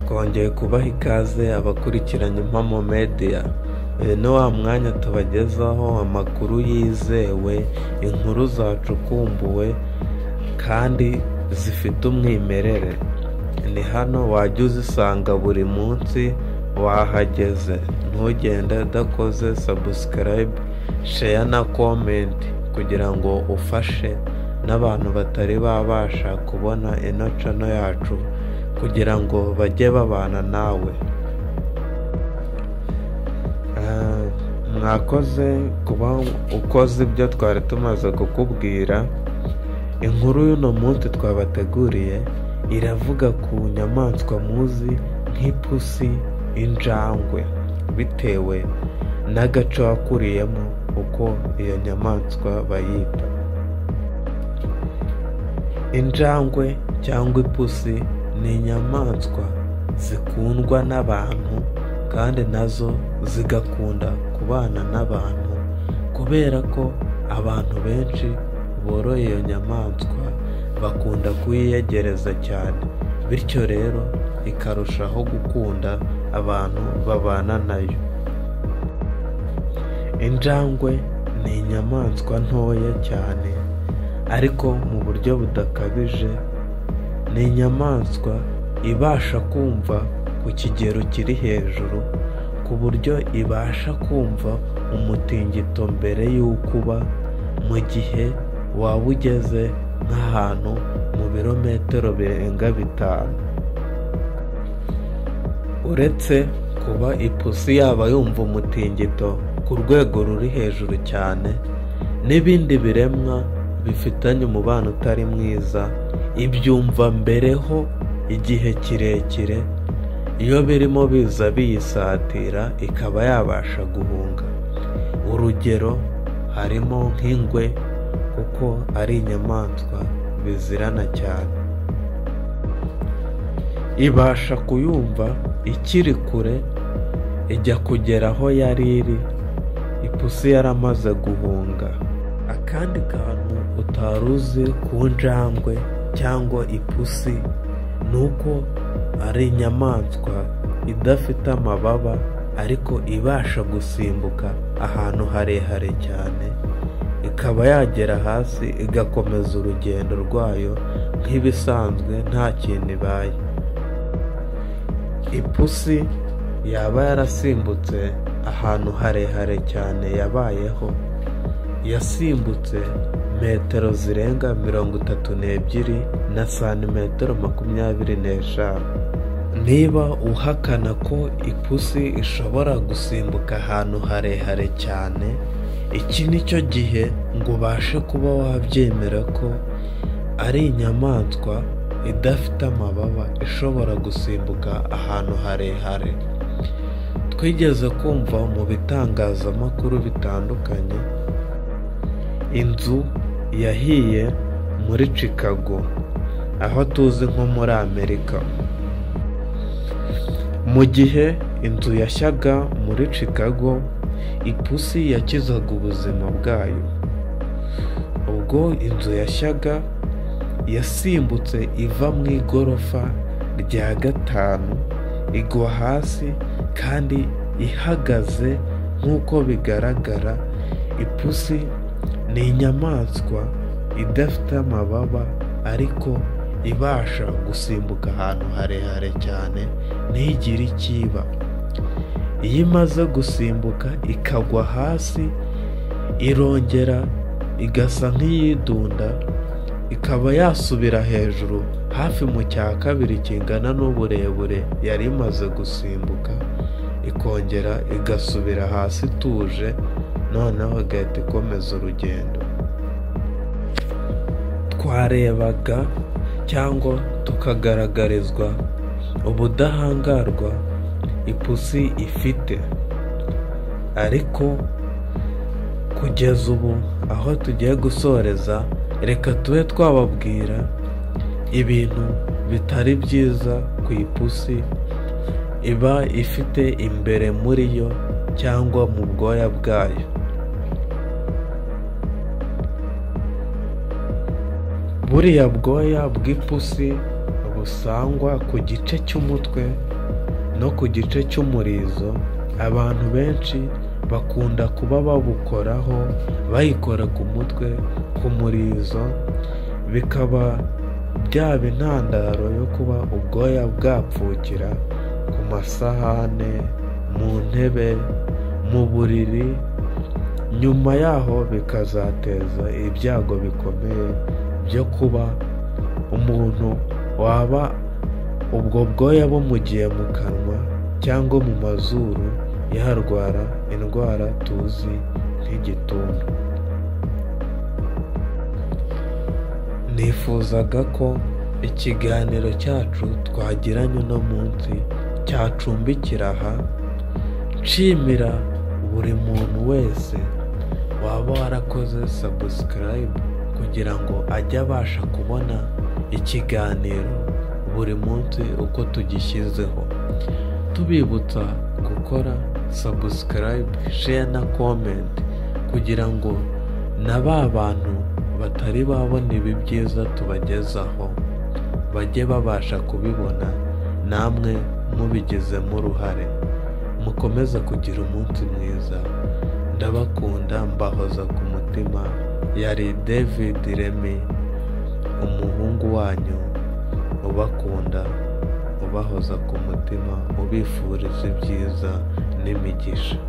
twongeye kubaha ikaze abakurikiranye impamo media Uyu ni wa mwanya tubagezaho amakuru yizewe inkuru zacukumbuwe kandi zifite umwimerere ni hano wajya uzisanga buri munsi wahageze ntugende udakoze sabusikarayibe sheya na komenti kugira ngo ufashe n'abantu batari babasha kubona ino cano yacu kugira ngo bajye babana nawe Eh, mwakoze kuba ukoze ibyo twari tumaze kukubwira inkuru y'uno munsi twabateguriye iravuga ku nyamaswa muzi nk'ipusi injangwe bitewe n'agace wakuriyemo uko iyo nyamaswa bayita injangwe cyangwa ipusi ni inyamaswa zikundwa n'abantu kandi nazo zigakunda kubana n'abantu kubera ko abantu benshi boroye iyo nyamaswa bakunda kuyiyegereza cyane bityo rero ikarushaho gukunda abantu babana nayo injangwe ni inyamaswa ntoya cyane ariko mu buryo budakabije ni inyamaswa ibasha kumva ku kigero kiri hejuru ku buryo ibasha kumva umutingito mbere y'uko uba mu gihe waba ugeze nk'ahantu mu birometero birenga bitanu uretse kuba ipusi yaba yumva umutingito ku rwego ruri hejuru cyane n'ibindi biremwa bifitanye umubano utari mwiza ibyumva mbereho igihe kirekire iyo birimo biza biyisatira ikaba yabasha guhunga urugero harimo nk'ingwe kuko ari inyamaswa bizirana cyane ibasha kuyumva ikiri kure ijya kugera aho yari iri ipusi yaramaze guhunga akandi kantu utari uzi ku njangwe cyangwa ipusi ni uko ari inyamaswa idafite amababa ariko ibasha gusimbuka ahantu harehare cyane ikaba yagera hasi igakomeza urugendo rwayo nk'ibisanzwe nta kintu ibaye ipusi yaba yarasimbutse ahantu harehare cyane yabayeho yasimbutse metero zirenga mirongo itatu n'ebyiri na santimetero makumyabiri n'eshanu niba uhakana ko ipusi ishobora gusimbuka ahantu harehare cyane iki ni cyo gihe ngo ubashe kuba wabyemera ko ari inyamaswa idafite amababa ishobora gusimbuka ahantu harehare twigeze kumva mu bitangazamakuru bitandukanye inzu yahiye muri chicago aho tuzi nko muri amerika mu gihe inzu yashyaga muri chicago ipusi yakizaga ubuzima bwayo ubwo inzu yashyaga yasimbutse iva mu igorofa rya gatanu igwa hasi kandi ihagaze nk'uko bigaragara ipusi ni inyamaswa idafite amababa ariko ibasha gusimbuka ahantu harehare cyane ntigire icyo iba iyo imaze gusimbuka ikagwa hasi irongera igasa nk'iyidunda ikaba yasubira hejuru hafi mu cya kabiri kingana n'uburebure yari imaze gusimbuka ikongera igasubira hasi ituje noneho igahita ikomeza urugendo twarebaga cyangwa tukagaragarizwa ubudahangarwa ipusi ifite ariko kugeza ubu aho tugiye gusoreza reka tube twababwira ibintu bitari byiza ku ipusi iba ifite imbere muri yo cyangwa mu bwoya bwayo buriya bwoya bw'ipusi busangwa ku gice cy'umutwe no ku gice cy'umurizo abantu benshi bakunda kuba babukoraho bayikora ku mutwe ku murizo bikaba byaba intandaro yo kuba ubwoya bwapfukira ku masahane mu ntebe mu buriri nyuma yaho bikazateza ibyago bikomeye byo kuba umuntu waba ubwo bwoya bumugiye mu kanwa cyangwa mu mazuru yarwara indwara tuzi nk'igituntu nifuzaga ko ikiganiro cyacu twagiranye uno munsi cyacumbikira aha nshimira buri muntu wese waba warakoze sabusikarayibu kugira ngo ajye abasha kubona ikiganiro buri munsi uko tugishyizeho tubibutsa gukora sabusikarayibu sheya na komenti kugira ngo na ba bantu batari babona ibi byiza tubagezaho bajye babasha kubibona namwe mubigizemo uruhare mukomeze kugira umunsi mwiza ndabakunda mbahoza ku mutima yari david remy umuhungu wanyu ubakunda ubahoza ku mutima ubifuriza ibyiza n'imigisha